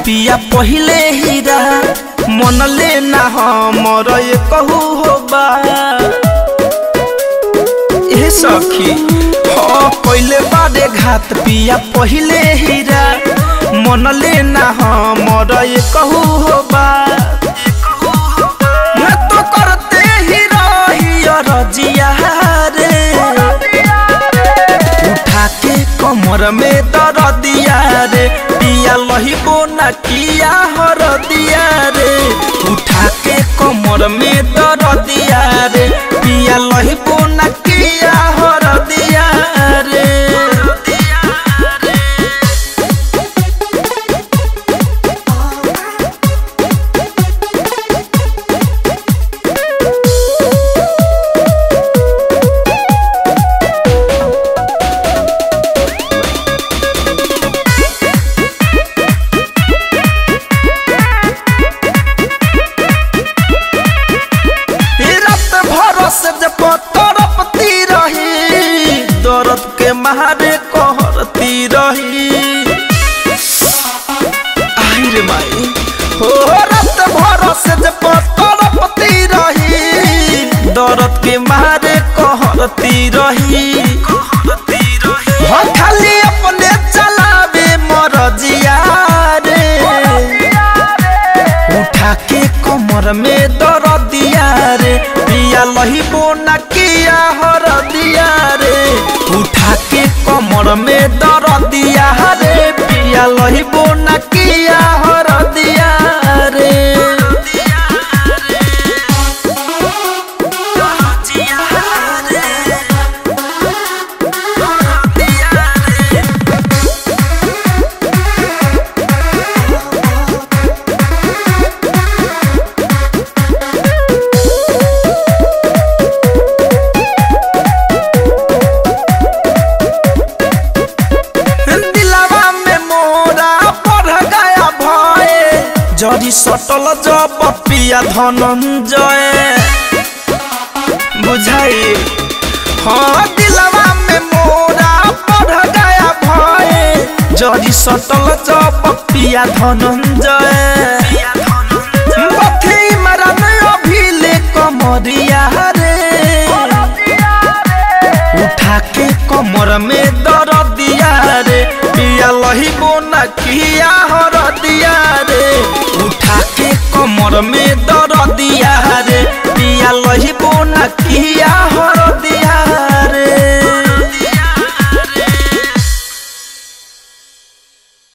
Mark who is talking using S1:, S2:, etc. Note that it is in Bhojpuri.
S1: पिया पहिले हीरा मन ले ना हमर ये कहू हो बा ए सखी हाँ पहिले बारे घात पिया पहिले हीरा मन ले ना हमर ये कहू हो बा मैं तो करते ही रही रजिया रे उठा के कमर में दर दिया रे पिया लहिबो न किया हर दिया रे उठा के कमर में दर दिया रे पिया लहिबो न किया हर दिया रे ई रात भर से जब तड़पती रही दर्द के मारे कहरती रही आई रे माई हो रात भर से जब तड़पती रही दर्द के मारे कहरती रही हो खाली अपने चलावे मरजिया रे उठा के कमर में दर दिया रे पिया लहिबो न किया हर दिया रे उठा के कमर में दर दिया रे पिया लहिबो न किया हर दिया रे दिलावा में मोरा पढ़ गया भय जड़ी सटल जब पिया धनंजय बुझाई हाँ दिलावा में मोरा पढ़ गया भय जड़ी सटल जब पिया धनंजय बथी मरन अभिले कमरिया रे उठा के कमर में दर दिया रे पिया लहिबो न किया हर दिया